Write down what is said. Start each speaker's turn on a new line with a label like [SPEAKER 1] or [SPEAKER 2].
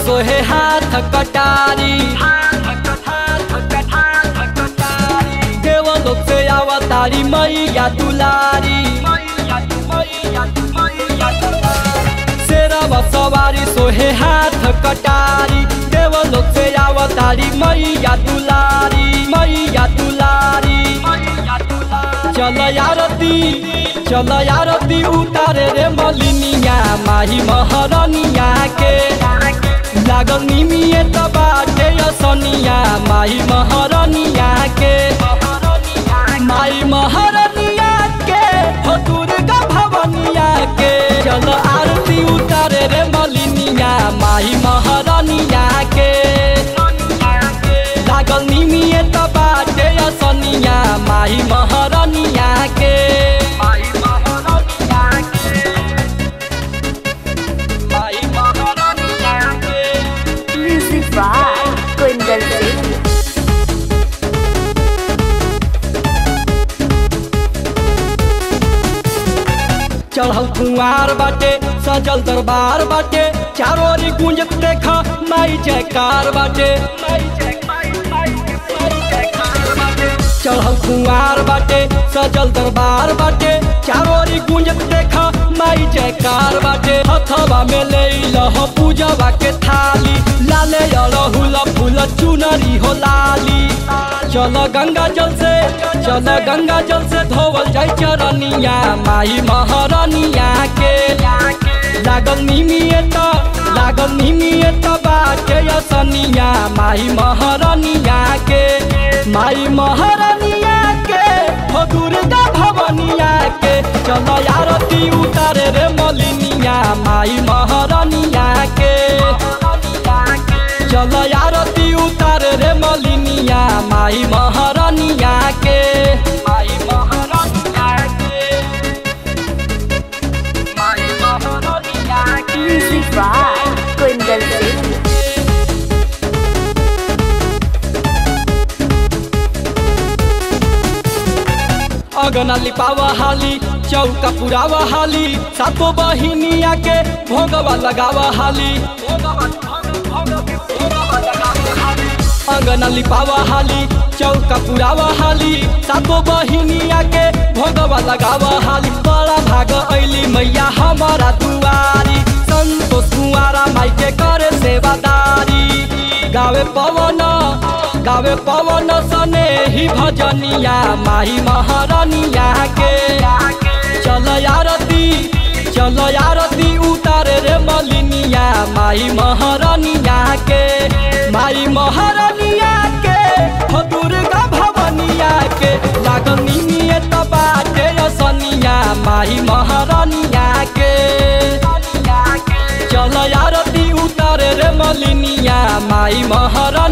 [SPEAKER 1] सोहे हाथ कटारी देवलोक से अवतारी मैया दुलारी शेरवा सवारी सोहे हाथ कटारी देवलोक से अवतारी मैया दुलारी मैया दुलारी चल यारती चल यारती उतारे रे मलिनिया माही महरनिया के लागल निमिए त बाटे असनिया माही महरनिया के माई महरनिया के हो दुर्गा भवनिया के चल आरती उतारे रे मलिनिया माही महरनिया के लागल निमिए त बाटे असनिया माही महरनिया के माई महरनिया के माई महरनिया के
[SPEAKER 2] Music by Kundan Singh.
[SPEAKER 1] चढ़ल कुंवार बाटे सजल दरबार बाटे चारों ओरी गुंजत देख माई जयकार बाटे चढ़ल कुंवार बाटे सजल दरबार बाटे चारों ओरी गुंजत देख माई जयकार बाटे हथवा में ले लह पूजवा के थाली लाले अड़हुल फूल चुनरी हो लाली चल गंगा जल से चल गंगा जल से धोवल जाय चरनिया माई महरनिया के लागल निमिए त लागल निमिए त बाटे असनिया माई महरनिया के माई महरनिया के हो दुर्गा भवनिया के चल आरती उतारे रे मलिनिया माई महरनिया के चल आरती उतारे रे मलिनिया माई महरनिया के माई महरनिया के माई महरनिया के
[SPEAKER 2] Music by Kundan Singh.
[SPEAKER 1] अगना लिपावा हाली चौका पुरावा हाली सातो बहिनिया के भोगवा लगावा हाली अगना लिपावा हाली चौका पुरावा हाली सातो बहिनिया के भोगवा लगावा हाली बड़ा भाग ऐली मैया हमारा दुआरी संतोष कुआरा माई के करे सेवादारी गावे पवन गावे पवन सने ही भजनिया माही महरनिया के चल आरती चल आरती उतारे रे मलिनिया माई महरनिया के माई महरनिया के हो दुर्गा भवनिया के लागल निमिए त बाटे असनिया माई महरनिया के चल आरती उतारे रे मलिनिया माई महरनिया